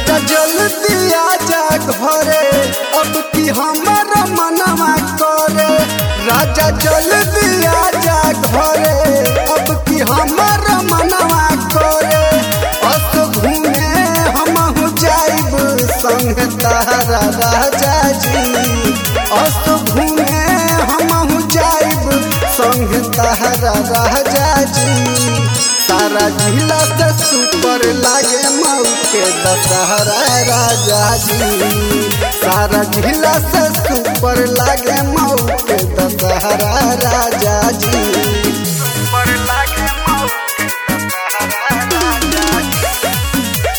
राजा जल्दी आजा घरे अब की हमारा मनवा करे राजा जल्दी आजा घरे अब की हमारा मनवा करे अस घूमे हम जाइब संग तारा राजा जी अस घूमे हम जाइब संग तारा राजा जी सारा जिला से सुपर लागे मऊ के दशहरा राजा जी सारा जिला से सुपर लागे मऊ के दशहरा राजा जी सुपर लागे मऊ के दशहरा राजा जी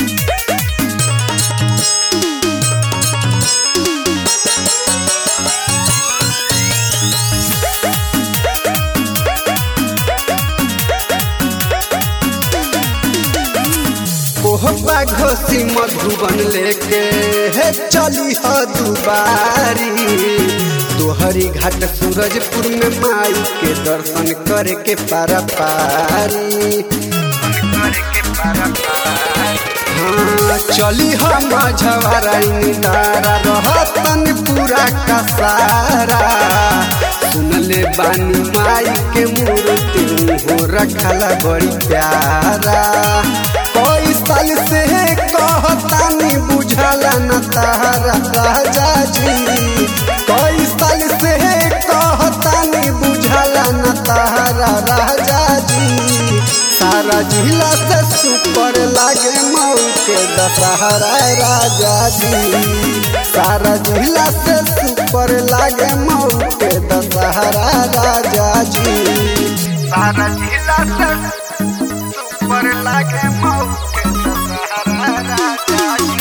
कोहबा घोसी मधुबन लेके हे चली ह दुबारी तोहरी घाट सूरजपुर में माई के दर्शन करे के पारा पारी हाँ चली हम झवाराई तारा रहतन पूरा का सारा सुनले बानी माई के मूर्ति हो रखला बड़ी प्यारा कोई साल से कहतानी बुझला न तारा राजा जी कोई साल से कहतानी बुझला न तारा राजा जी सारा जिला से सुपर लागे मऊ के दशहरा राजा जी सारा जिला से सुपर लागे मऊ के दशहरा राजा जी सारा जिला से सुपर लागे मऊ के दशहरा राजा जी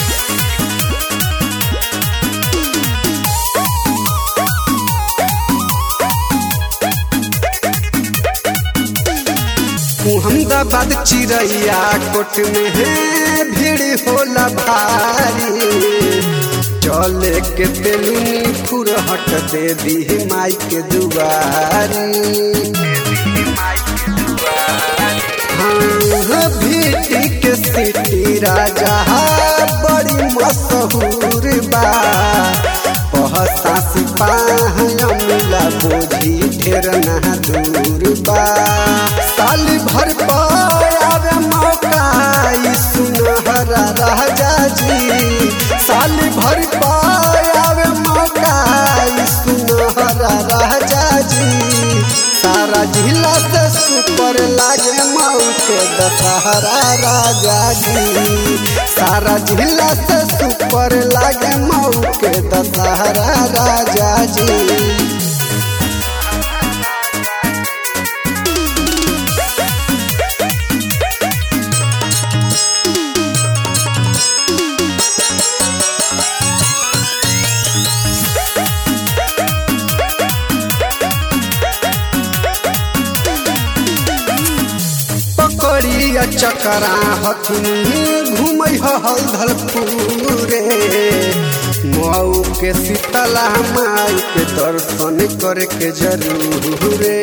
अहमदाबाद चिड़ैया कोट में है भीड़ होला भारी चले के तेलुनी फुरहट दे दी माई के दुआरी हाँ भीटी के सिटी राजा बड़ी मशहूर बा पहसा सिपाही मिला बोझी ढेर ना दूर बा साल भर पावे मौका ई सुनहरा राजा जी साल भर पावे मौका ई सुनहरा राजा जी सारा जिला से सुपर लागे मऊ के दशहरा राजा जी सारा जिला से सुपर लागे मऊ के दशहरा राजा जी पकड़िया चकरा हथुन घूमै हलधल पूरे मऊ के शीतला माई के दर्शन करे के जरूरे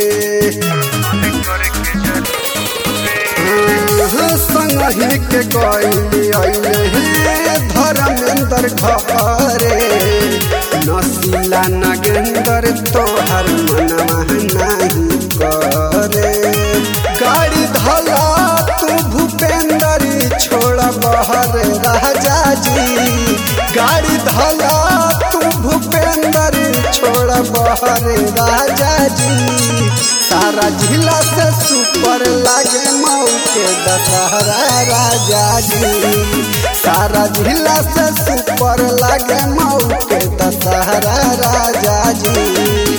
संगही के गैली अइले धर्मेंद्र घरे नसीला नगेंद्र तोहर मनवा नहीं करे गाड़ी धला तू भूपेंद्र छोड़ बहर राजा जी गाड़ी धला तू भूपेंद्र छोड़ बहर राजा जी सारा जिला से सुपर लागे मऊ के दशहरा राजा जी सारा जिला से सुपर लागे मऊ के दशहरा राजा जी